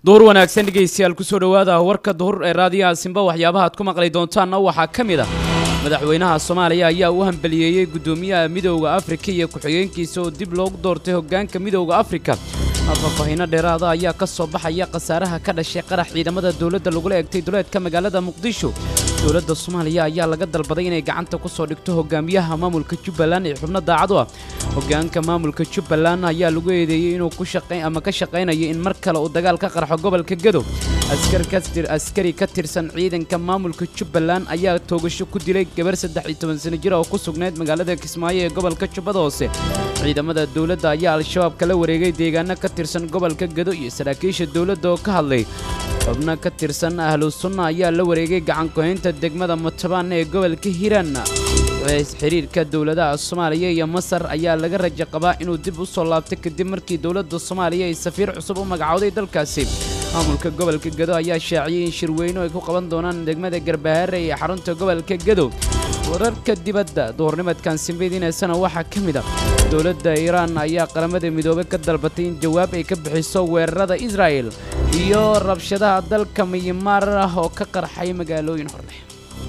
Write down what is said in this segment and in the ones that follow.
duhur wanaagsan dhegaystayaal kusoo dhowaada warka duhur ee raadiyaha simba waxyaabaha aad ku maqli doontaanna waxaa ka mid ah madaxweynaha soomaaliya ayaa u hambaliyeeyey guddoomiyaha midowda afrika iyo ku-xigeenkiisa oo dib loogu doortay hoggaanka midowda afrika faahfaahiino dheeraada ayaa ka soo baxaya khasaaraha ka dhashay qarax ciidamada dowladda lagula egtay duleedka magaalada muqdisho dowladda soomaaliya ayaa laga dalbaday inay gacanta ku soo dhigto hogaamiyaha maamulka jubbaland ee xubno daacad u ah hoggaanka maamulka jubbaland ayaa lagu eedeeyey inuu ku shaqayn ama ka shaqaynayo in mar kale uu dagaal ka qarxo gobolka gedo askari ka tirsan ciidanka maamulka jubbaland ayaa toogasho ku dilay gabar saddex iyo toban sano jir oo ku sugnayd magaalada kismaayo ee gobolka jubbada hoose ciidamada dowladda ayaa al-shabaab kala wareegay deegaano ka tirsan gobolka gedo iyo saraakiisha dowladda oo ka hadlay xubno ka tirsan ahlu sunna ayaa la wareegay gacankuhaynta degmada mutabaan ee gobolka hiiraan xiriirka dowladaha soomaaliya iyo masar ayaa laga rajo qabaa inuu dib u soo laabtay kadib markii dowladda soomaaliya ay safiir cusub u magacowday dalkaasi maamulka gobolka gedo ayaa shaaciyey in shirweyno ay ku qaban doonaan degmada garbahaare ee xarunta gobolka gedo wararka dibadda duhurnimadkan simbidiineysana waxaa ka mid ah dowladda iiraan ayaa qaramada midoobey ka dalbatay in jawaab ay ka bixiso weerarada israa'el iyo rabshadaha dalka miyimaar ah oo ka qarxay magaalooyin horleh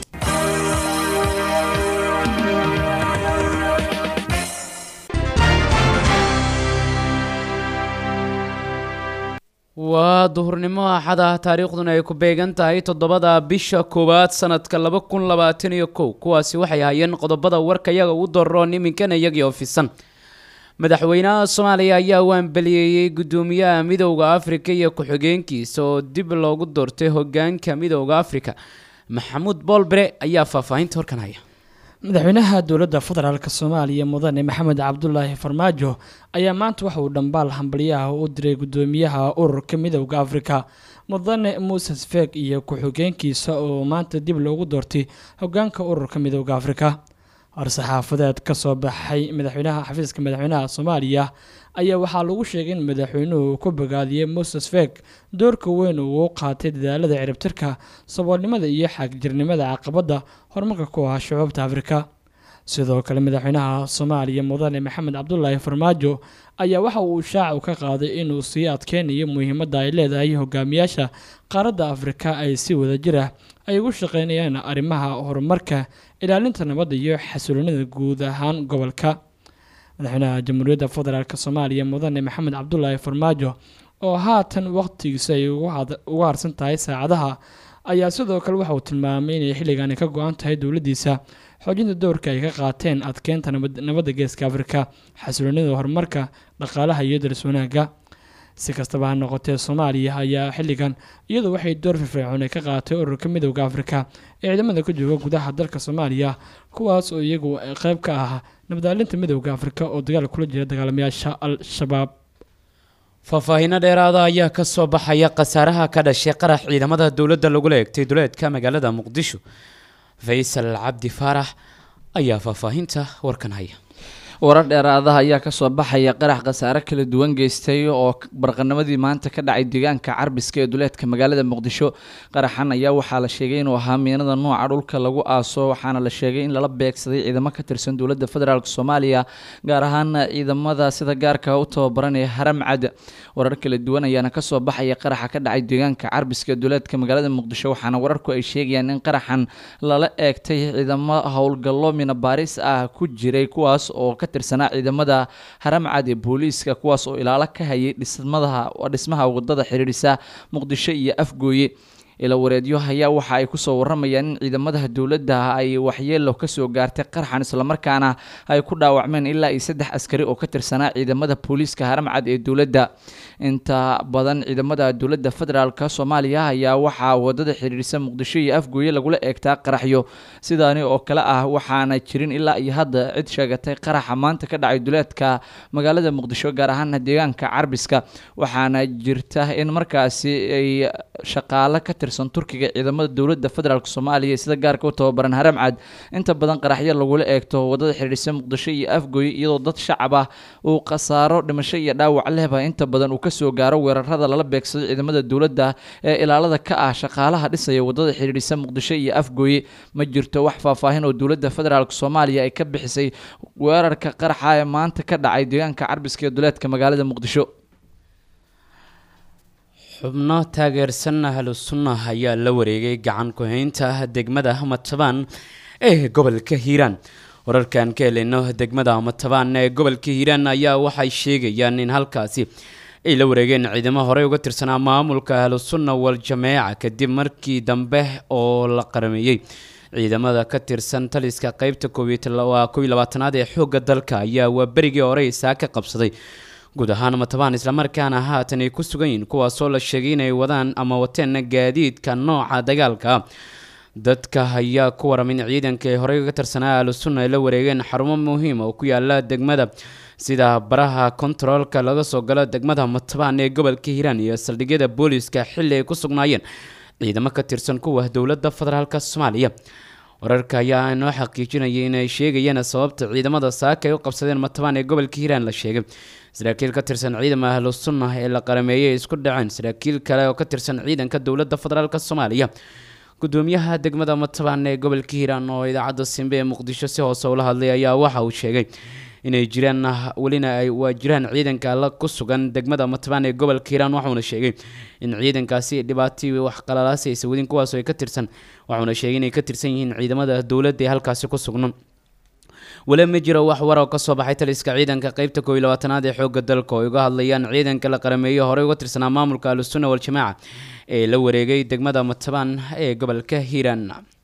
waa duhurnimo axad ah taariikhduna ay ku beegan tahay toddobada bisha koowaad sanadka laba kun labaatan iyo kow kuwaasi waxay hayeen qodobada warka yaga ugu doroon iminkana iyagii oo fisan madaxweynaha soomaaliya ayaa u hambaliyeeyey guddoomiyaha midowda afrika iyo ku-xigeenkiisa oo dib loogu doortay hogaanka midowda afrika maxamuud boolbere ayaa faahfaahinta horkan haya madaxweynaha dowladda federaalk soomaaliya mudane maxamed cabdulaahi farmaajo ayaa maanta waxa uu dhambaal hambalyaha u diray guddoomiyaha ururka midowda afrika mudane muses feeg iyo ku-xigeenkiisa oo maanta dib loogu doortay hogaanka ururka midowda afrika war-saxaafadeed ka soo baxay madaxweynaha xafiiska madaxweynaha soomaaliya ayaa waxaa lagu sheegay in madaxweynuhu ku bogaadiyey moses feeg doorka weyn uu u qaatay dadaalada ciribtirka saboolnimada iyo xaagjirnimada caqabadda horumarka ku ah shucuubta afrika sidoo kale madaxweynaha soomaaliya mudane maxamed cabdulaahi farmaajo ayaa waxa uu shaacu ka qaaday inuu sii adkeynayo muhiimadda ay leedahay hogaamiyaasha qaaradda afrika ay si wadajir ah ay ugu shaqeynayaan arrimaha horumarka ilaalinta nabadda iyo xasiloonida guud ahaan gobolka madaxweynaha jamhuuriyadda federaalk soomaaliya mudane maxamed cabdulaahi farmaajo oo haatan waqtigiisa ay uga harsan tahay saacadaha ayaa sidoo kale waxa uu tilmaamay inay xilligaani ka go-an tahay dowladdiisa xoojinta dowrka ay ka qaateen adkeynta nabadda geeska afrika xasiloonida horumarka dhaqaalaha iyo daris wanaagga si kastaba ha noqotee soomaaliya ayaa xilligan iyadu waxay door firfircoon ay ka qaadatay ururka midowda afrika ee ciidamada ku jooga gudaha dalka soomaaliya kuwaas oo iyagu qeyb ka ah nabadaalinta midowda afrika oo dagaal kula jira dagaalamayaasha al-shabaab faahfaahiino dheeraada ayaa ka soo baxaya khasaaraha ka dhashay qarax ciidamada dowladda lagula egtay duleedka magaalada muqdisho faysal cabdi faarax ayaa faahfaahinta warkan haya warar dheeraadaha ayaa kasoo baxaya qarax khasaare kala duwan geystay oo barqanimadii maanta ka dhacay deegaanka carbiska ee duleedka magaalada muqdisho qaraxan ayaa waxaa la sheegay inuu ahaa miinada nuuca dhulka lagu aaso waxaana la sheegay in lala beegsaday ciidamo ka tirsan dowladda federaalk soomaaliya gaar ahaan ciidamada sida gaarka u tababaran ee haramcad warar kala duwan ayaana kasoo baxaya qaraxa ka dhacay deegaanka carbiska ee duleedka magaalada muqdisho waxaana wararku ay sheegayaan in qaraxan lala eegtay ciidamo howlgallo minabaaris ah ku jiray kuwaas oo ka tirsanaa ciidamada haramcad ee booliiska kuwaas oo ilaalo ka hayay dhismadaha dhismaha wadada xiriirisa muqdisho iyo afgooye ila wareedyo ayaa waxa ay kusoo waramayaan in ciidamada dowladda ay waxyeelo kasoo gaartay qarxan islamarkaana ay ku dhaawacmeen ilaa iyo saddex askari oo ka tirsanaa ciidamada booliiska haramcad ee dowladda inta badan ciidamada dowladda federaalk soomaaliya ayaa waxaa wadada xiriirisa muqdisho iyo afgooye lagula eegtaa qaraxyo sidaani oo kale ah waxaana jirin ilaa iyo hadda cid sheegatay qaraxa maanta ka dhacay duleedka magaalada muqdisho gaar ahaan deegaanka carbiska waxaana jirta in markaasi ay shaqaalo ka tirsan turkiga ciidamada dowladda federaalk soomaaliya sida gaarka u tababaran haramcad inta badan qaraxyo lagula eegto wadada xiriirisa muqdisho iyo afgooye iyadoo dad shacab ah uu khasaaro dhimasho iyo dhaawac lehba inta badan uu kasoo gaaro weerarada lala beegsado ciidamada dowladda ee ilaalada ka ah shaqaalaha dhisaya wadada xiriirisa muqdisho iyo afgooye ma jirto wax faahfaahin oo dowladda federaalk soomaaliya ay ka bixisay weerarka qaraxa ee maanta ka dhacay deegaanka carbiska ee duleedka magaalada muqdisho xubno taageersan ahlu sunnah ayaa la wareegay gacan ku-haynta degmada matabaan ee gobolka hiiraan wararkan ka heleyno degmada matabaan ee gobolka hiiraan ayaa waxay sheegayaan in halkaasi ay la wareegeen ciidamo horey uga tirsanaa maamulka ahlu sunna wal jameeca kadib markii dambe oo la qarameeyey ciidamada ka tirsan taliska qeybta waa kow iyo labaatanaad ee xoogga dalka ayaa waa berigii hore isaa ka qabsaday guud ahaan matabaan islamarkaana haatan ay ku sugan yihiin kuwaasoo la sheegay inay wadaan ama wateen gaadiidka nooca dagaalka dadka ayaa ku waram in ciidanka ay horey uga tirsanaa ahlu sunna ay la wareegeen xarumo muhiim oo ku yaala degmada sida baraha kontaroolka laga soo galo degmada matabaan ee gobolka hiiraan iyo saldhigyada booliiska xilli ay ku sugnaayeen ciidamo ka tirsan kuwa dowladda federaalk soomaaliya wararka ayaa inoo xaqiijinayay inay sheegayeen sababta ciidamada saaka ay u qabsadeen matabaan ee gobolka hiiraan la sheegay saraakiil ka tirsan ciidama ahlu sunna ee la qarameeyey isku dhaceen saraakiil kale oo ka tirsan ciidanka dowladda federaalk soomaaliya gudoomiyaha degmada matabaan ee gobolka hiiraan oo idaacadda simbe ee muqdisho si hoose ula hadlay ayaa waxa uu sheegay inay jiraan welina ay waa jiraan ciidanka la ku sugan degmada matabaan ee gobolka hiiraan waxuuna sheegay in ciidankaasi dhibaatii wax qalalaasi aysa wadin kuwaas ay ka tirsan waxuuna sheegay inay ka tirsan yihiin ciidamada dowladda ee halkaasi ku sugno weli ma jiro wax war oo kasoo baxay taliska ciidanka qeybta koob iyo labaatanaad ee xoogga dalka oo uga hadlayaan ciidanka la qarameeyo horey uga tirsanaa maamulka ahlusunna wal-jamaaca ee la wareegay degmada matabaan ee gobolka hiiraan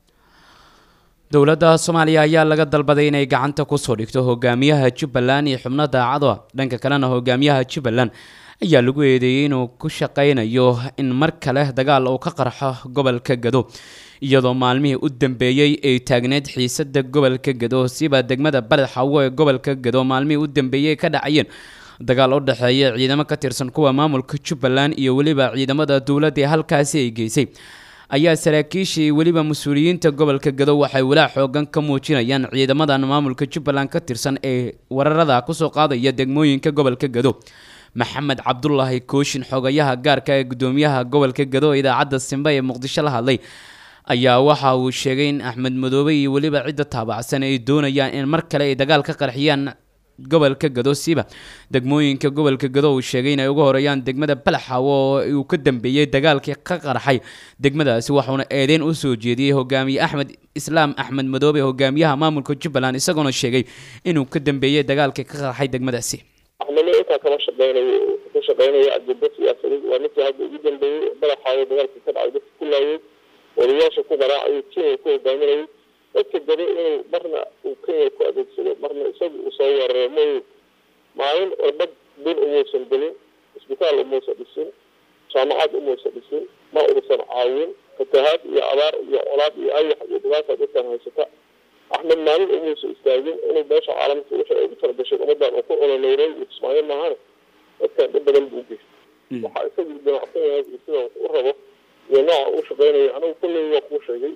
dowladda soomaaliya ayaa laga dalbaday inay gacanta kusoo dhigto hogaamiyaha jubbaland iyo xubno daacado ah dhanka kalena hogaamiyaha jubbaland ayaa lagu eedeeyey inuu ku shaqaynayo in mar kale dagaal uu ka qarxo gobolka gado iyadoo maalmihii u dambeeyey ay taagneyd xiisada gobolka gado siba degmada baled xawo ee gobolka gado maalmihii u dambeeyey ka dhacayeen dagaal u dhexeeya ciidamo ka tirsan kuwa maamulka jubbaland iyo weliba ciidamada dowladda ee halkaasi ay geysay ayaa saraakiishii weliba mas-uuliyiinta gobolka gado waxay walaac xoogan ka muujinayaan ciidamadan maamulka jubbaland ka tirsan ee wararada kusoo qaadaya degmooyinka gobolka gado maxamed cabdulaahi kooshin xogayaha gaarka ee gudoomiyaha gobolka gado ee idaacadda simbe ee muqdisho la hadlay ayaa waxa uu sheegay in axmed madoobe iyo weliba cidda taabacsan ay doonayaan in mar kale ay dagaal ka qarxiyaan gobolka gado siiba degmooyinka gobolka gado uu sheegay inay uga horeeyaan degmada balaxawo oo uu ka dambeeyey dagaalkii ka qarxay degmadaasi waxuuna eedeyn u soo jeediyey hogaamiye axmed islaam axmed madoobe hogaamiyaha maamulka jubbaland isagoona sheegay inuu ka dambeeyey dagaalkii ka qarxay degmadaasi axmedna intaa kama shaqeynayo ka shaqeynaya ajenda siyaasadeed waa ninkii hadda ugu dambeeyey balaxaawo dagaalkii ka dhacay dadka ku laayay waliyaasha ku qaraacayay kenya ku hogaaminayay dadka gado inuu marna uu kenya ku adeegsado marna isaga uu soo weeraro mayu maalin orbad bil umuusan gelin isbitaal umuusan dhisin jaamacad umuusan dhisin ma uusan caawin fatahaad iyo abaar iyo colaad iyo ayax iyo dhibaata dadkan haysata axmed maalin umuusan istaagin inuu beesha caalamka wixii ay ugu talagashay ummadan uu ku ololeynay iyo kismaayo maahane dadkan dhib badan buu geystay waxaa isagu damacsan yahay iyo sida u rabo iyo nooca uu shaqeynayo anigu kulley waa kuu sheegay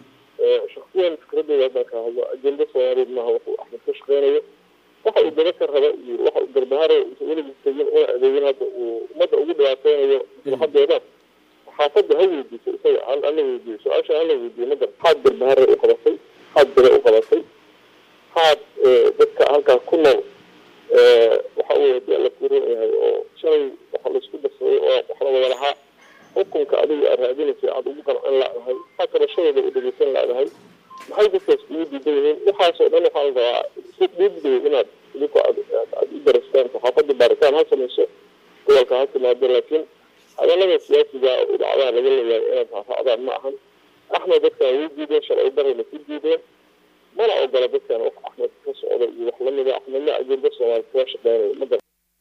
shaksiyan fikradooda haddaan ka hadlo ajenda soomaaliyeed maaha wuxuu axmed ka shaqeynayo waxa uu daba ka raba iyo waxa uu garbaharo weligiis tegin una adeegin hadda uu ummadda ugu dhibaateynayo maslaxadeeda xaafadda ha weydiiso isaga hala weydiiyo su-aasha hala weydiiyo ma gar maxaad garbahare u qabatay maxaad bere u qabatay maxaad dadka halkaa ku nool waxa uu hadii alla ku ron yahay oo shalay waxa laisku darsaday oo wax la wada lahaa xukunka adiga aad raadinaysa aada ugu qancin laadahay maxaa kabashadooda u dhegeysan laadahay maxay dadkaas ugu diidan yihiin waxaasoo dhan waxaa la rabaa si dhiibday inaad idinku aad u darastaan saxaafadda baaritaan ha samayso gobolka ha timaado laakiin hadalada siyaasiga idacadaha laga leeyahay inaad raacraacdaan ma ahan axmed dadkan way diideen shalay darayna ku diideen mana ogola dadkan wax axmed ka socda iyo wax lamida axmedna ajenda soomaali kuga shaqeynayo ma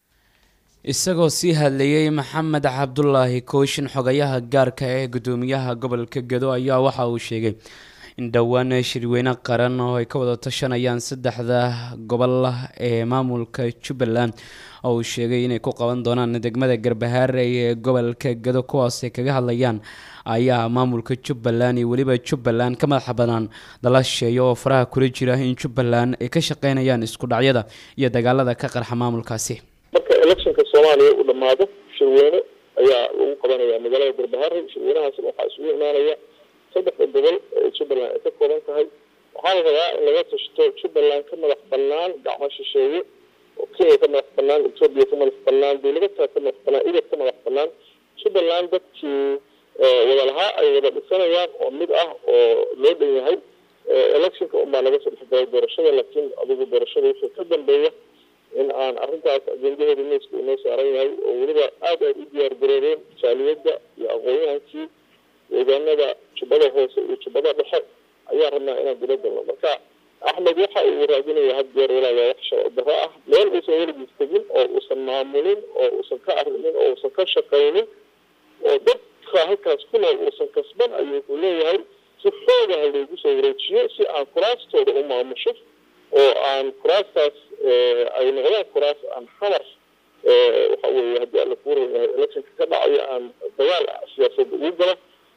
isagoo sii hadlayey maxamed cabdulaahi kooshin xogayaha gaarka ee gudoomiyaha gobolka gado ayaa waxa uu sheegay in dhowaan shirweyne qaran oo ay ka wada tashanayaan saddexda gobol ee maamulka jubbaland oo uu sheegay inay ku qaban doonaan degmada garbahaare ee gobolka gado kuwaas ay kaga hadlayaan ayaa maamulka jubbaland iyo weliba jubbaland ka madaxa banaan dalasheeya oo faraha kula jira in jubbaland ay ka shaqeynayaan isku dhacyada iyo dagaalada ka qarxa maamulkaasi marka electionka soomaaliya uu dhamaado shirweyne ayaa lagu qabanaya magaalada garbahare shirweynahaasna waxaa isugu imaanaya saddexda gobol ee jubbaland ay ka kooban tahay waxaa la rabaa in laga tashto jubbaland ka madax banaan gacmo shisheeye oo kenya ka madax banaan etoobiya ka madax banaan dowladataa ka madax banaan idab ka madax banaan jubbaland dadkii wada lahaa ay wada dhisanayaan oo mid ah oo loo dhan yahay electionka unbaa laga soo dhexgalay doorashada laakiin adigu doorashada wixii ka dambeeya in aan arrintaas ajendaheeda miiska inoo saaran yahay oo weliba aada ay u diyaar garoobeen jaaliyadda iyo aqoon-yahankii deegaanada jubbada hoose iyo jubbada dhexe ayaa rabnaa inaan dila galno marka axmed waxa uu raadinaya had jeer walaaga wax sharci darro ah meel uusan weligiis tegin oo uusan maamulin oo uusan ka arrimin oo uusan ka shaqaynin oo dadka halkaas ku nool uusan kasban ayuu wuxuu leeyahay si xoogaha loogu soo wareejiyo si aan kuraastooda u maamusho oo aan kuraastaas ay noqdaan kuraas aan xamar waxa weeye haddii alla kuu ran yahay electionka ka dhacayo aan dagaal siyaasadda ugu galo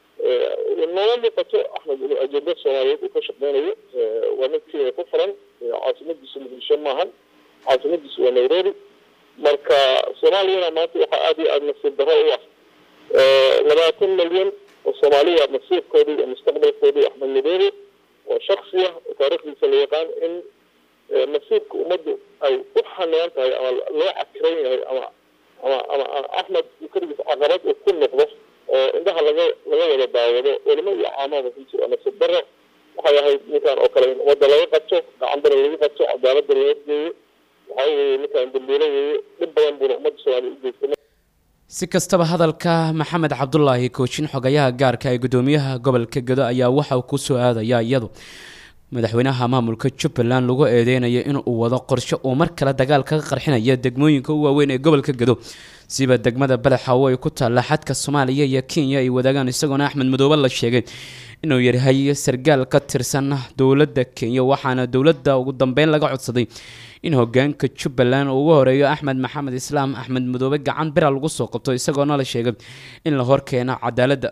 noola muuqato axmed inuu ajenda soomaaliyeed uu ka shaqeynayo waa mid kenya ku furan caasimadiisu muqdisho maahan caasimadiisu waa nairobi marka soomaaliyana maanta waxaa aada iyo aada nasiib darro u ah labaatan milyan oo soomaaliya nasiibkoodii iyo mustaqbalkoodii axmed madoobe oo shaksi ah oo taariikhdiisa la yaqaan in nasiibka ummaddu ay u xanaan tahay ama loo cakiran yahay ama ama ama axmed keligiis caqabad uu ku noqdo oo indhaha laga laga wada daawado culimo iyo caamada runtii waa nasiib darro waxay ahayd ninkan oo kale in ummadda laga qabto gacanbara lagu qabto cadaaladda la horgeeyo waxaa weeye ninkan dambiilo weeye dhib badan buuna ummadda soomaaliya u geystay si kastaba hadalka maxamed cabdulaahi koojin xogayaha gaarka ee gudoomiyaha gobolka gedo ayaa waxa uu kusoo aadaya iyadu madaxweynaha maamulka jubbaland lagu eedeynayo inuu wado qorshe uu mar kale dagaal kaga qarxinaya degmooyinka u waaweyn ee gobolka gedo siba degmada badaxaawo ay ku taalla xadka soomaaliya iyo kenya ay wadaagaan isagoona axmed madoobe la sheegay inuu yahay sargaal ka tirsan dowladda kenya waxaana dowladda ugu dambeyn laga codsaday in hogaanka jubbaland uu ugu horeeyo axmed maxamed islaam axmed madoobe gacan bira lagu soo qabto isagoona la sheegay in la horkeeno cadaaladda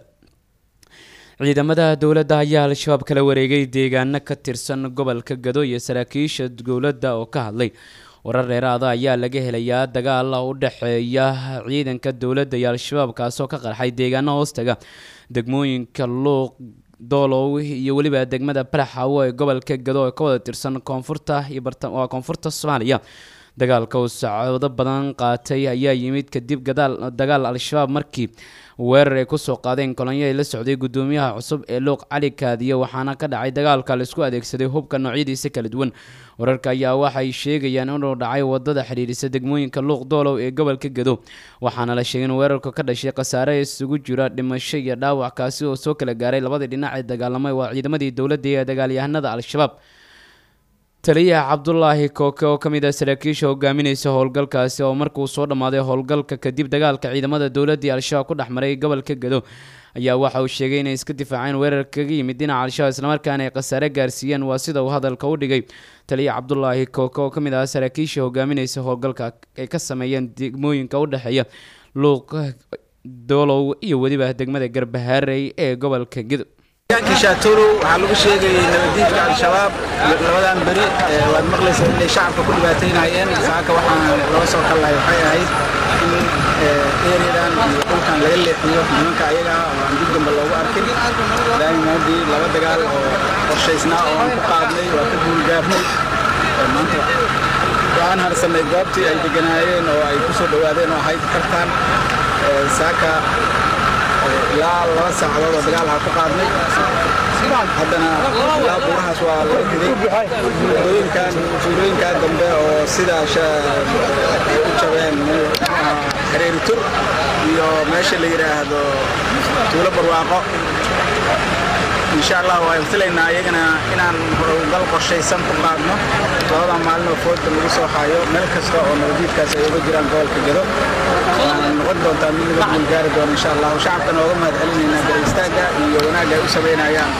ciidamada dowladda ayaa al-shabaab kala wareegay deegaano ka tirsan gobolka gado iyo saraakiisha dowladda oo ka hadlay warar dheeraada ayaa laga helayaa dagaal u dhexeeya ciidanka dowladda iyo al-shabaab kaasoo ka qarxay deegaano hoostaga degmooyinka luuq doolow iyo weliba degmada baraxaawo ee gobolka gado ee ka wada tirsan koonfurta iyo waa koonfurta soomaaliya dagaalka uu sacoodo badan qaatay ayaa yimid kadib gadaal dagaal al-shabaab markii weerar ay kusoo qaadeen kolonyo ay la socday gudoomiyaha cusub ee luuq cali kaadiye waxaana ka dhacay dagaalka la isku adeegsaday hubka noocyadiisa kala duwan wararka ayaa waxay sheegayaan inuu dhacay wadada xidhiidhisa degmooyinka luuq doolow ee gobolka gado waxaana la sheegay in weerarku ka dhashay khasaare isugu jira dhimasho iyo dhaawac kaasi oo soo kala gaaray labadii dhinac ee dagaalamay waa ciidamadii dowladda ee dagaalyahanada al-shabaab taliyaha cabdulaahi kooke oo ka mid ah saraakiisha hogaaminaysa howlgalkaasi oo markuu soo dhammaaday howlgalka kadib dagaalka ciidamada dowladda iyo al-shabaab ku dhex maray gobolka gado ayaa waxa uu sheegay inay iska difaaceen weerar kaga yimid dhinaca al-shabaab islamarkaana ay khasaare gaarsiiyeen waa sida uu hadalka u dhigay taliya cabdulaahi kooke oo ka mid ah saraakiisha hogaaminaysa howlgalka ay ka sameeyeen degmooyinka u dhexeeya luuq doolow iyo weliba degmada garbahaarey ee gobolka gado shaatolow waxaa lagu sheegayay nabadiidka al-shabaab labadan beri waad maqlaysa inay shacabka ku dhibaataynayeen saaka waxaan loo soo kallahay waxay ahayd in ereyadan iyo dhulkan laga leexiyo nimanka ayaga oo aan dib dambe loogu arkin daaimaadii laba dagaal oo qorshaysnaa oo aan ku qaadnay waa ka guulgaarnay maanta waxaan harsanay goobtii ay deganaayeen oo ay ku soo dhowaadeen oo ahayd kartaan saaka ilaa laba saacadood oo dagaal ha ku qaadnay haddana ilaa buurahaas waa laga riday tuulooyinkan tuulooyinkan dambe oo sida ay u jabeen hareeri tur iyo meesha la yidhaahdo tuulo barwaaqo insha allah waan filaynaa iyagana inaan howlgal qorshaysan ku qaadno labada maalin oo fooda lagu soo hayo meel kasta oo nabadiidkaas ay uga jiraan gobolka gado waxaan noqon doontaa mid laga guulgaari doono insha allah shacabkana ooga mahad celinaynaa gar istaagga iyo wanaagga ay u samaynayaan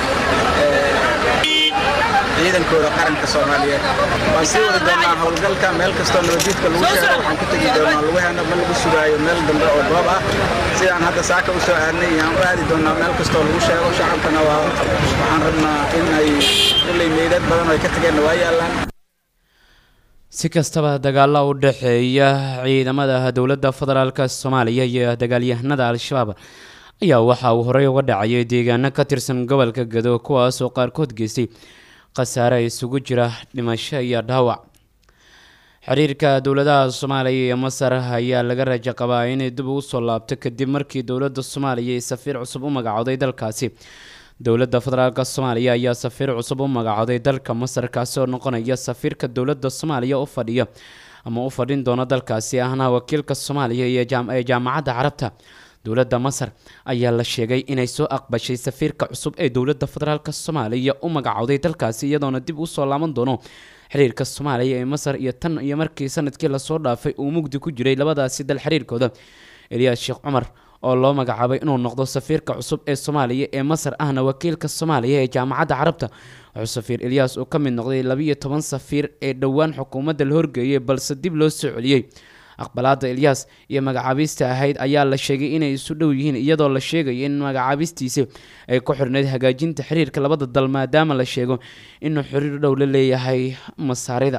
ciidankooda qaranka soomaaliyeed waan sii wadi doonaa howlgalka meel kastoo nabadiidka lagu sheego waxaan ku tegi doonaa laguheena ma lagu sugaayo meel dambe oo goob ah sidaan hadda saaka u soo aadnay yaan u aadi doonaa meel kastoo lagu sheego shacabkana waa waxaan rabnaa in ay kulley meydad badan oo ay ka tageenna waa yaallaan si kastaba dagaalo u dhexeeya ciidamada dowladda federaalka soomaaliya iyo dagaalyahanada al-shabaab ayaa waxa uu horey uga dhacayay deegaano ka tirsan gobolka gado kuwaasoo qaarkood geystay khasaare isugu jira dhimasho iyo dhaawac xiriirka dowladaha soomaaliya iyo masar ayaa laga rajo qabaa inay dib ugu soo laabto kadib markii dowladda soomaaliya ay safiir cusub u magacowday dalkaasi dowladda federaalk soomaaliya ayaa safiir cusub u magacowday dalka masar kaasi oo noqonaya safiirka dowladda soomaaliya u fadhiya ama u fadhin doona dalkaasi ahna wakiilka soomaaliya iyo ee jaamacadda carabta dowladda masar ayaa la sheegay inay soo aqbashay safiirka cusub ee dowladda federaalk soomaaliya u magacowday dalkaasi iyadoona dib usoo laaban doono xiriirka soomaaliya ee masar iyo tan iyo markii sanadkii lasoo dhaafay uu mugdi ku jiray labadaasi dal xiriirkooda eliyaas sheekh cumar oo loo magacaabay inuu noqdo safiirka cusub ee soomaaliya ee masar ahna wakiilka soomaaliya ee jaamacadda carabta wuxuu safiir eliyas uu ka mid noqday labiiyo toban safiir ee dhowaan xukuumadda la horgeeyay balse dib loo soo celiyey aqbalaada eliyas iyo magacaabista ahayd ayaa la sheegay inay isu dhow yihiin iyadoo la sheegaya in magacaabistiisi ay ku xirneyd hagaajinta xiriirka labada dal maadaama la sheego inuu xiriir dhow la leeyahay masaarida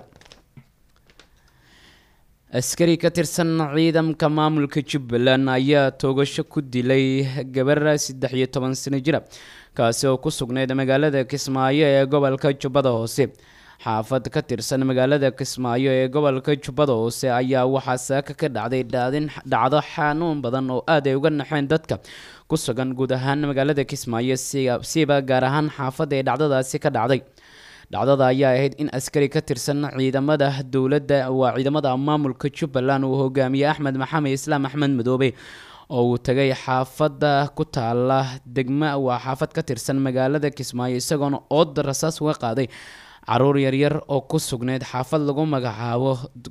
askari ka tirsan ciidamka maamulka jubbaland ayaa toogasho ku dilay gabar saddex iyo toban sano jira kaasi oo ku sugnayd magaalada kismaayo ee gobolka jubbada hoose xaafad ka tirsan magaalada kismaayo ee gobolka jubbada hoose ayaa waxaa saaka ka dhacday dhaadin dhacdo xanuun badan oo aad ay uga naxeen dadka ku sugan guud ahaan magaalada kismaayo siba gaar ahaan xaafadda ee dhacdadaasi ka dhacday dhacdada ayaa ahayd in askari ka tirsan ciidamada dowladda waa ciidamada maamulka jubbaland uu hogaamiyey axmed maxamed islaam axmed madoobe oo uu tagay xaafadda ku taala degma waa xaafad ka tirsan magaalada kismaayo isagoona ooda rasaas uga qaaday caruur yaryar oo ku sugneyd xaafad lagu magacaabo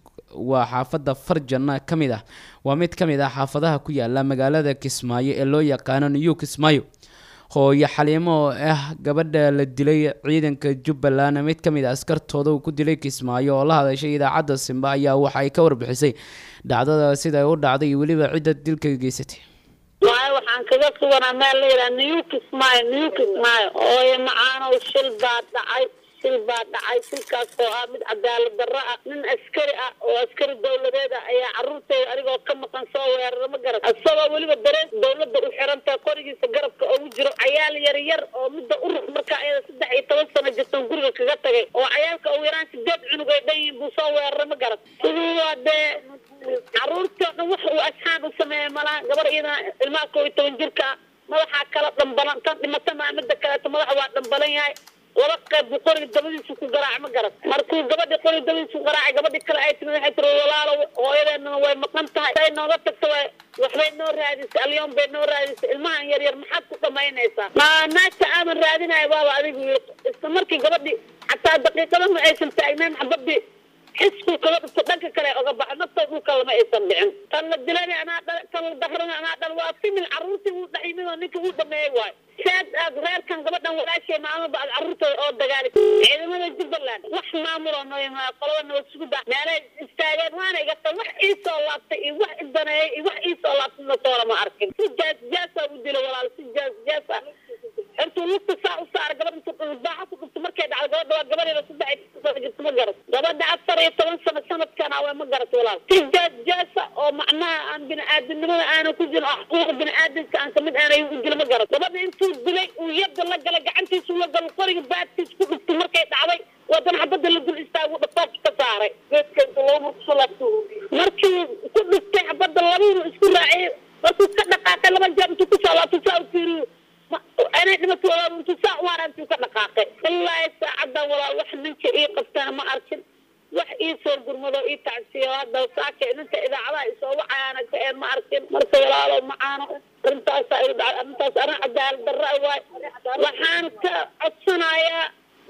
waa xaafadda farjana ka mid ah waa mid ka mid ah xaafadaha ku yaala magaalada kismaayo ee loo yaqaano new kismaayo hooyo xaliimo oo ah gabadha la dilay ciidanka jubbaland mid ka mid a askartooda uu ku dilay kismaayo oo la hadashay idaacadda simba ayaa waxa ay ka warbixisay dhacdada sida ay u dhacday iyo weliba cidda dilka geysatay waayo waxaan kaga suganaa meel la yidhaha new kismaayo new kismaayo ooyo macaanow shil baa dhacay shil baa dhacay shilkaas oo ah mid cadaalad darro ah nin askari ah oo askari dowladeed ah ayaa carruurteyda anigoo ka maqan soo weerara ma garan isagoo weliba darees dowladda u xirantaa qorigiisa garabka ugu jiro cayaal yar yar oo midda urux markaa ayada saddex iyo toban sano jirtan guriga kaga tagay oo cayaalka ugu yaraan sideed cunug ay dhan yihiin buu soo weerara ma garan siduu waa dee carruurtoo dhan wax uu asxaan u sameeya malaha gabar iyadana ilmaha koo iyo toban jirka ah madaxaa kala dhambalan tan dhimata maa midda kaleeto madaxa waa dhambalan yahay laba qayb buu qoriga dabadiisu ku garaac ma garan markuu gabadhi qoriga dabadiisu ku garaacay gabadhi kale ay timid waxay tiri walaalo hooyadeennana way maqan tahay say nooga tagto way waxbay noo raadisay alyoom bay noo raadisay ilmahan yar yar maxaad ku dhamaynaysaa ma naagta aadan raadinayo baaba adigu yiri isla markii gabadhi xataa daqiiqada ma aysan taagnayn xabadii xisku kaga dhufto dhanka kale oga baxo naftoo dhulka lama aysan dhicin tan la dilana anaa dhal tan la dahrana anaa dhal waa simil carruurtii wuu dhaximid oo ninka wuu dhameeyey waayo saad aad reerkan gabadhan walaashay maalmaba aad carruurtooda oo dagaali ciidamada jubbaland wax maamuloo noo yimaada qolada nabad sugudda meelay istaageen waana iga tan wax ii soo laabtay iyo wax idaneeyey iyo wax ii soo laabtay natoona ma arkin si jaas jaasaa u dila walaal si jaas jaasa intuu lugta saa u saara gabadh intuu dhulbaaxa ku dhufto markay dhacdo gabadha waa gabadeeda saddex iyo toban sano jirto ma garat gabadha afar iyo toban sano sanadkan awe ma garat walaal si jaas jaasa oo macnaha aan bini-aadamnimada aanan ku jirin oo xuquuqa bini-aadamka aan kamid aanay u jiro ma garat gabadha intuu dilay uu yadda la galay gacantiisu la galo qoriga baadkiis ku dhufto markay dhacday wadana xabadda la dul istaagu dhafoofka ka saaray geedka intuu laba mar kusoo laabto markii ku dhuftay xabadda labiinu isku raaciyay markuu ka dhaqaaqay laba jeer intuu kusoo laabto saa u fiiriyo anay dhimato walaal intuu saa u haraa intuu ka dhaqaaqay wallaahi saacadan walaal wax ninka ii qabtana ma arkin wax ii soo gurmado ii tacsiyo hadda saaka ninka idaacadaha isoo wacayaana ka een ma arkin marka walaalo macaano arrintaasa igu dhacay arrintaas arrin cadaalad darra waay waxaan ka codsanayaa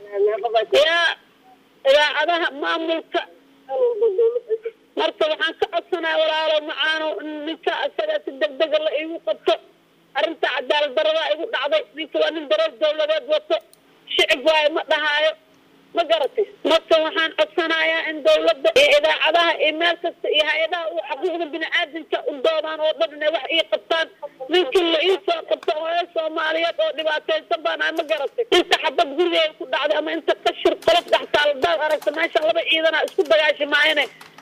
yaa idaacadaha maamulka marka waxaan ka codsanaya walaalo macaano in ninka isaga si degdega la iigu qabto arrinta cadaalad darada igu dhacday ninka waa nin dareer dowladeed wato shicib waayo ma dhahaayo ma garatay marka waxaan codsanayaa in dowladda iyo idaacadaha iyo meel kasta iyo hay-adaha u xuquuqda bini-aadamka u doodaan oo dhan inay wax ii qabtaan ninkii la ii soo qabto hooyo soomaaliyeed oo dhibaataysan baan ahay ma garatay inta xabad gurigeeda ku dhacday ama inta qashir qolof dhextaaladaad aragta meesha laba ciidana isku dagaashi maayane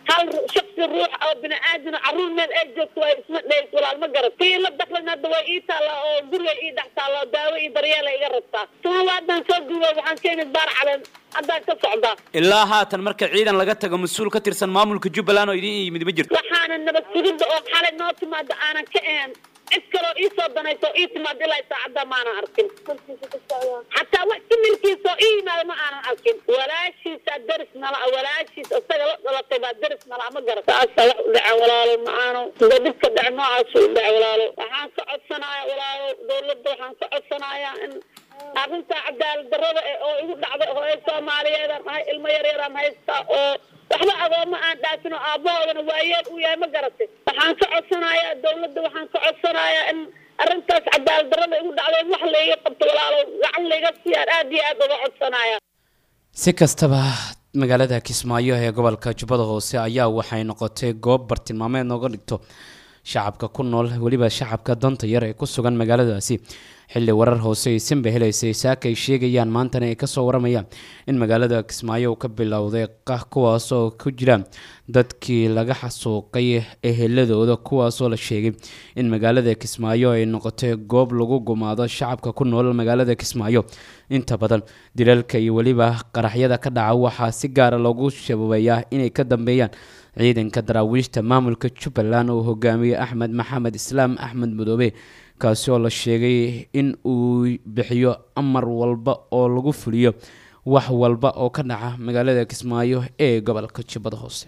hal shaksi ruux oo bini aadam caruur meel ay joogto waa isma dheys walaal ma garat tii la daklan hadda waa ii taallaa oo guriga ii dhex taallaa oo daawo iyo daryeela iga rabtaa tuma waadan soo gubo waxaan keenay baar caleen haddaan ka socdaa ilaa haatan marka ciidan laga tago mas-uul ka tirsan maamulka jubbaland oo idin yimid ma jirto waxaana nabad sugidda oo xalay noo timaada aanan ka ahayn cid kaloo ii soo danayso ii timaada ilaa saacadda maanan arkin xataa wax kimilkiisa oo ii yimaada ma aanan arkin walaashiisa daris nala ah walaashiis isaga la dhalatay baa daris nala ah ma garan saasa wax u dhaca walaalo macaano sida dhibka dhace noocaas u dhaca walaalo waxaan ka codsanaya walaalo dawladda waxaan ka codsanayaa in arrinta cadaalad darrada eh oo igu dhacday hooyo soomaaliyeedaan ahay ilmo yar yaraan haystaa oo waxba agooma aan dhaafin oo aabbahoodana waayeel uu yahay ma garatay waxaan ka codsanayaa dawladda waxaan ka codsanayaa in arrintaas cadaalad darrada igu dhacday in wax layga qabto walaalo gacan layga siiyaan aad iyo aad uga codsanaya si kastaba magaalada kismaayo ee gobolka jubbada hoose ayaa waxay noqotay goob bartilmaameed nooga dhigto shacabka ku nool weliba shacabka danta yar ee ku sugan magaaladaasi xilli warar hoose aysanba helaysay saaka ay sheegayaan maantana ay kasoo waramayaan in magaalada kismaayo uu ka bilowday qah kuwaas oo ku jira dadkii laga xasuuqay eheladooda kuwaasoo la sheegay in magaalada kismaayo ay noqotay goob lagu gumaado shacabka ku nool magaalada kismaayo inta badan dilalka iyo weliba qaraxyada ka dhaca waxaa si gaara loogu shababeeyaa inay ka dambeeyaan ciidanka daraawiishta maamulka jubbaland uu hogaamiyey axmed maxamed islaam axmed madoobe kaasi oo la sheegay in uu bixiyo amar walba oo lagu fuliyo wax walba oo ka dhaca magaalada kismaayo ee gobolka jubbada hoose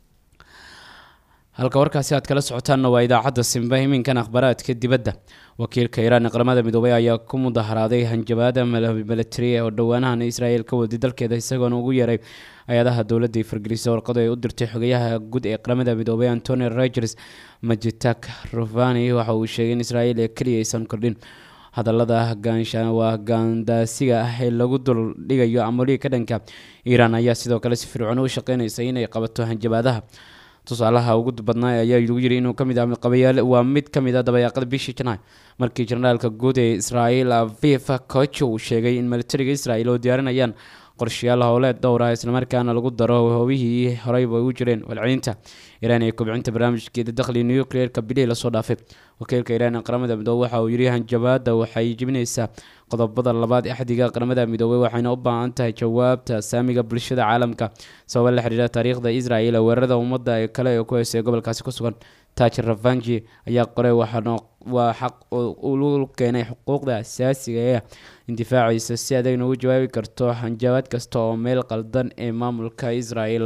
halka warkaasi aad kala socotaanna waa idaacadda simba iminkan akhbaraadka dibadda wakiilka iiraan ee qaramada midoobay ayaa ku mudaharaaday hanjabaada milatari oo dhowaanahan israel ka waday dalkeeda isagoona ugu yeeray hay-adaha dowladda fargelisa warqado ay u dirtay xogayaha guud ee qaramada midoobay antony rogers majitak rufani waxa uu sheegay in israel ee keliya aysan kordhin hadallada gaansha waa gaandaasiga ah ee lagu dul dhigayo amolihii ka dhanka iiraan ayaa sidoo kale si fircoon u shaqeynaysa inay qabato hanjabaadaha tusaalaha ugu badnaa ayaa lagu yiri inuu kamid ah qabayaal waa mid ka mid ah dabayaaqada bishii janaay markii jenaraalka guud ee israel aviv koch uu sheegay in militariga israel oo diyaarinayaan qorshayaal howleed dhowr ah islamarkaana lagu daro hobihii horeyba u jireen walcelinta iiraan ee kobcinta barnaamijkeeda dakhli nucleerka bilihii lasoo dhaafay wakiilka iiraan ee qaramada midoobe waxa uu yiri hanjabaada waxay jebinaysaa qodobada labaad ee axdiga qaramada midoobey waxayna u baahan tahay jawaabta saamiga bulshada caalamka sababa la xiriira taariikhda israel ee weerarada ummadda ee kale ee ku heysay gobolkaasi ku sugan taajir ravanji ayaa qoray waxaana waa xaq uu keenay xuquuqda asaasiga ee indifaaciisa si adagna ugu jawaabi karto hanjabaad kasta oo meel qaldan ee maamulka israel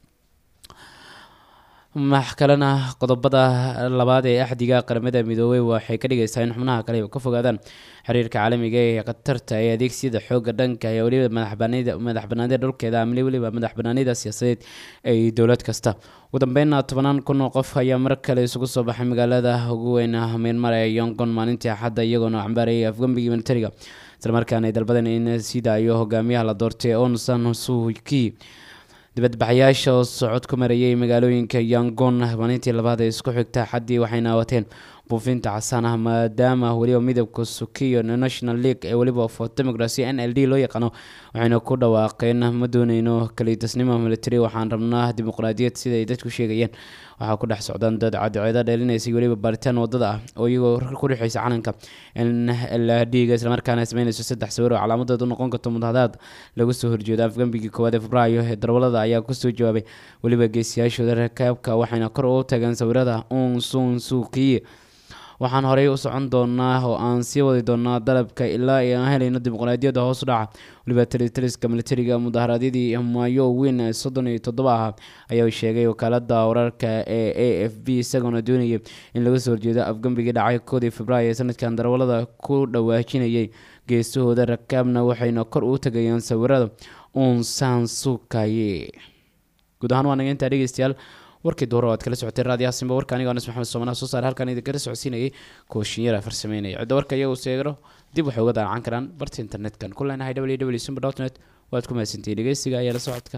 max kalena qodobada labaad ee axdiga qaramada midoobey waxay ka dhigaysaa in xubnaha kale ka fogaadaan xiriirka caalamiga ee khatarta ee adeegsiyada xooga dhanka ee weliba madax banaanida dhulkeeda amli weliba madax banaanida siyaasadeed ee dowlad kasta ugu dambeynna tobanaan kun oo qof ayaa mar kale isugu soo baxay magaalada ugu weyn myanmar ee yongon maalintii axadda iyagoona cambaarayay afgambigii militariga islamarkaana ay dalbadeen in sii daayo hogaamiyaha la doortay on san suuki dibadbaxayaasha oo socod ku marayay magaalooyinka yangon maalintii labaad ee isku xigta xaddii waxayna wateen buufinta casaan ah maadaama weliba midabka sukiyo national league ee weliba for democracy n l d loo yaqaano waxayna ku dhawaaqeen ma dooneyno kaliidasnimo military waxaan rabnaa dimuqraadiyad sida ay dadku sheegayeen waxaa ku dhex socdaan dad cadceeda dheelinaysay weliba baaritaan wadada ah oo iyagoo ku dhexeysa calanka n l d ga islamarkaana sameynayso saddex sawir oo calaamadeed u noqon karto mudahadaad lagu soo horjeedo afgambigii koowaad ee febraayo ee darwalada ayaa kusoo jawaabay weliba geesiyaashooda rakaabka waxayna kor u tageen sawirada un sun suukiye waxaan horey u socon doonaa oo aan sii wadi doonaa dalabka ilaa aan helayno dimuqraadiyadda hoos u dhaca weliba talitaliska militariga mudaharaadyadii maayo weyn ee soddon iyo toddoba ah ayaa sheegay wakaalada wararka ee a f b isagoona doonayay in laga soo horjeedo afgambigii dhacay koodii februaayo ee sanadkan darwalada ku dhawaajinayay geesahooda rakaabna waxayna kor u tagayaan sawirada unsan sukaye guud ahaan waa naga intaa dhegeystayaal warkii duhur oo aad kala socotay raadiyaha simba warka aniga anas maxamed soomanaha soo saar halkan idinkala socodsiinayay kooshinyara farsameynaya cidda warka iyagu seegro dib waxay uga daacan karaan barta internet-kan ku leenahay www simba dot net waad ku mahadsantihiin dhegeysiga ayaa la socodka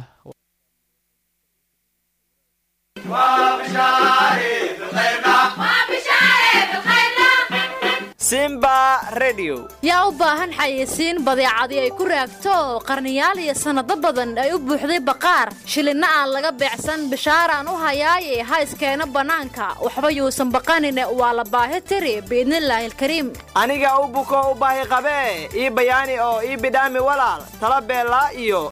simba redio yaa u baahan xayeysiin badeecadii ay ku raagto qarniyaal iyo sannado badan ay u buuxday baqaar shilinna aan laga beecsan bishaaraan u hayaaye ha iskeeno bannaanka waxba yuusan baqanine waa la baahi tiri biidnillaahi alkariim aniga u buko u baahi qabee ii bayaani oo ii bidhaami walaal tala beellaa iyo